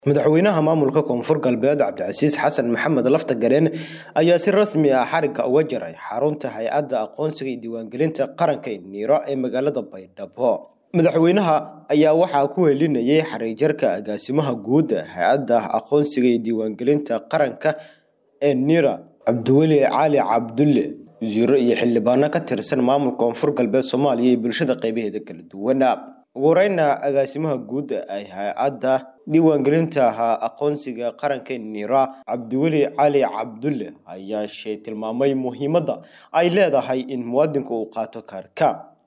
madaxweynaha maamulka koonfur galbeed cabdicasiis xasan maxamed lafta gareen ayaa si rasmi ah xarigga uga jaray xarunta hay-adda aqoonsiga iyo diiwaangelinta qaranka niiro ee magaalada baydhabo madaxweynaha ayaa waxaa ku helinayay xariijarka agaasimaha guud hay-adda aqoonsiga iyo diiwaangelinta qaranka ee niira cabdiweli cali cabdulle wasiiro iyo xildhibaano ka tirsan maamulka koonfur galbeed soomaaliya iyo bulshada qeybaheeda kala duwan ugu horeyna agaasimaha guud ay hay-adda diiwaangelinta aqoonsiga qaranka niira cabdiweli cali cabdulle ayaa shay tilmaamay muhiimadda ay leedahay in muwaadinku uu qaato kaarka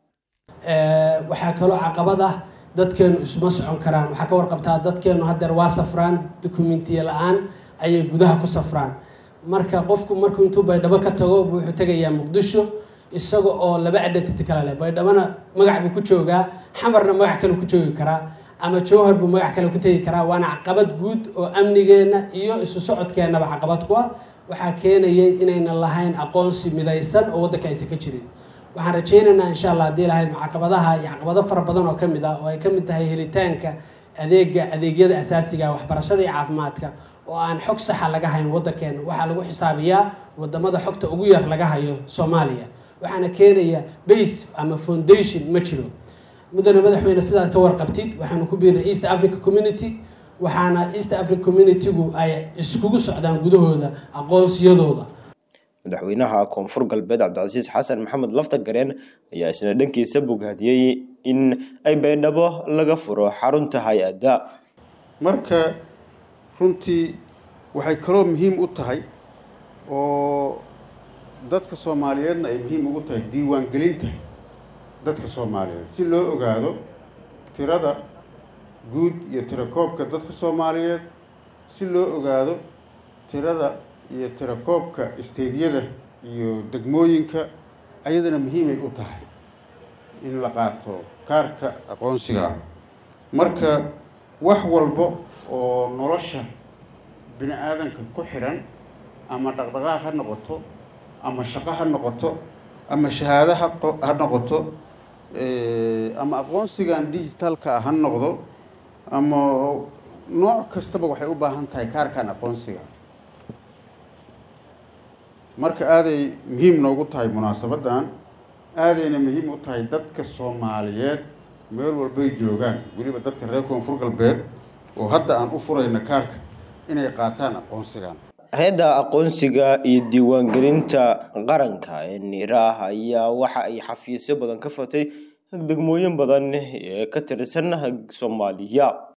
waxaa kaloo caqabad ah dadkeenu isuma socon karaan waxaa ka warqabtaa dadkeenu haddeer waa safraan dokumentiya la-aan ayay gudaha ku safraan marka qofku markuu intuu baydhabo ka tago wuxuu tegayaa muqdisho isaga oo laba identity kale leh baydhabona magac buu ku joogaa xamarna magac kale ku joogi karaa ama jowhar buu magac kale ku tegi karaa waana caqabad guud oo amnigeenna iyo isu socodkeennaba caqabad ku ah waxaa keenayay inaynan lahayn aqoonsi midaysan oo waddanka aysan ka jirin waxaan rajaynaynaa insha allah haddii lahayd caqabadaha iyo caqabado fara badan oo ka mid ah oo ay ka mid tahay helitaanka adeega adeegyada asaasiga waxbarashada iyo caafimaadka oo aan xog saxa laga hayn waddankeena waxaa lagu xisaabiyaa wadamada xogta ugu yar laga hayo soomaaliya waxaana keenaya base ama foundation ma jiro mudane madaxweyne sidaad ka warqabtid waxaanu ku biirnay east africa community waxaana east africa community-gu ay iskugu socdaan gudahooda aqoonsiyadooda madaxweynaha koonfur galbeed cabdicasiis xasan maxamed lafta gareen ayaa isna dhankiisa bogaadiyey in ay baydhabo laga furo xarunta hay-adda marka runtii waxay kaloo muhiim u tahay oo dadka soomaaliyeedna ay muhiim ugu tahay diiwaangelinta dadka soomaaliyeed si loo ogaado tirada guud iyo tirakoobka dadka soomaaliyeed si loo ogaado tirada iyo tirakoobka isteydyada iyo degmooyinka ayadana muhiimay u tahay in la qaato kaarka aqoonsiga marka wax walba oo nolosha bini aadanka ku xiran ama dhaqdhaqaaq ha noqoto ama shaqo ha noqoto ama shahaado ha noqoto ama aqoonsigan digitalka ha noqdo ama nooc kastaba waxay u baahan tahay kaarkan aqoonsiga marka aaday muhiim noogu tahay munaasabaddan aadayna muhiim u tahay dadka soomaaliyeed meel walbay joogaan weliba dadka reer koonfur galbeed oo hadda aan u furayna kaarka inay qaataan aqoonsigan hay-adda aqoonsiga iyo diiwaangelinta qaranka ee niiraah ayaa waxa ay xafiisyo badan ka fatay degmooyin badan ee ka tirsan soomaaliya